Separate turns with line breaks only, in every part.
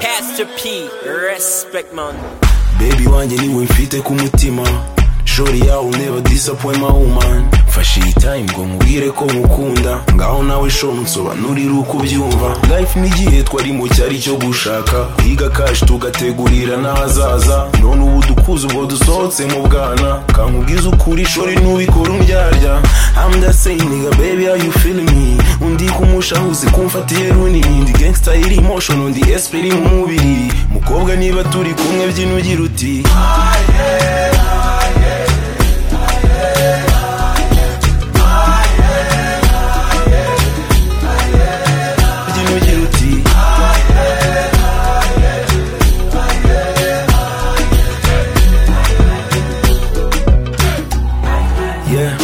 Mr. P, respect man.
baby wanjye niwe mfite ku mutima shori yawe never disappoint my woman mfashe iyi time ngo nkubwire ko nkukunda ngaho nawe sho nsobanurire uko ubyumva life ni igihe twari mu cyari cyo gushaka kwiga kashi tugategurira n'ahazaza none ubu dukuze ubwo dusohotse mu bwana kankubwiza ukuri shori n'ubikora umbyarya I'm just saying nigga baby how you feeling me undi kumushanguzi kumfatiye runini ndi gangsta iri emotion undi SP iri mu mubiri mukobwa niba turi kumwe byino ugira uti byino ugira uti Yeah.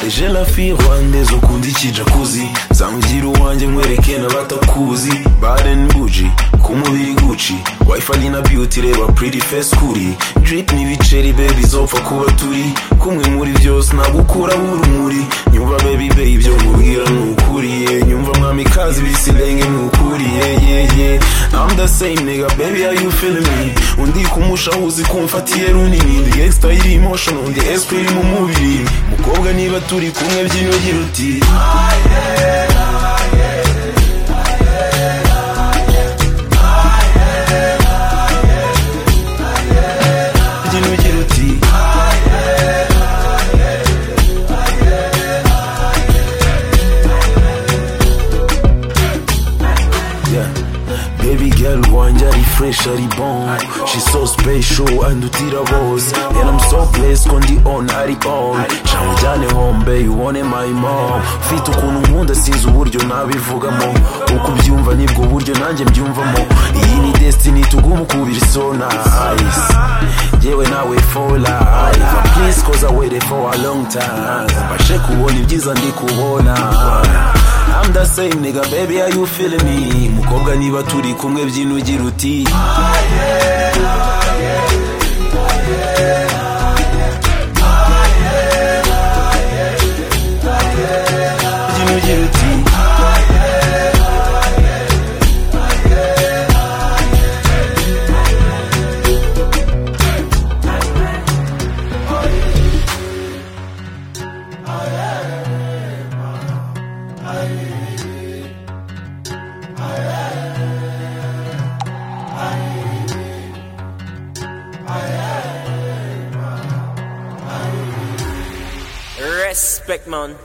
J'ai la fille rwandaise ukunda iki jacuzzi zangira uwanjye nkwereke n'abatakuzi Baden buji ku mubiri Gucci Wifi na beauty reba pretty face kuri Drip n'ibiceri baby zopfa kuba turi kumwe muri byose nagukura urumuri Nyumva baby baby ibyo nkubwira ni ukuri yeah. Nyumva mwami kazi bisilenge ni ukuri yeah, yeah, yeah. I'm the same nigga baby how you feeling me Undi kumushahuzi kumfatiye runini The extra iri emotion undi esprit iri mu mubiri mukobwa niba turi kumwe byinogera uti byinogera uti Yeah. Baby girl, one jari fresh, ari bon. She so special and utira boss. And I'm so blessed on the on, ari on. Chawujane home, baby, one my mom. Fit ukuntu nkunda sinzi uburyo nabivugamo. Uko ubyumva nibwo buryo nanjye mbyumvamo. Iyi ni destiny tugumu kubira isona. Ice. Yewe nawe for life. Please cause I waited for a long time. Bashe kubona ibyiza ndi kubona. I'm the same nigga, baby, are you feeling me? Mukobwa niba turi kumwe byinogera uti byinogera uti
Respect man.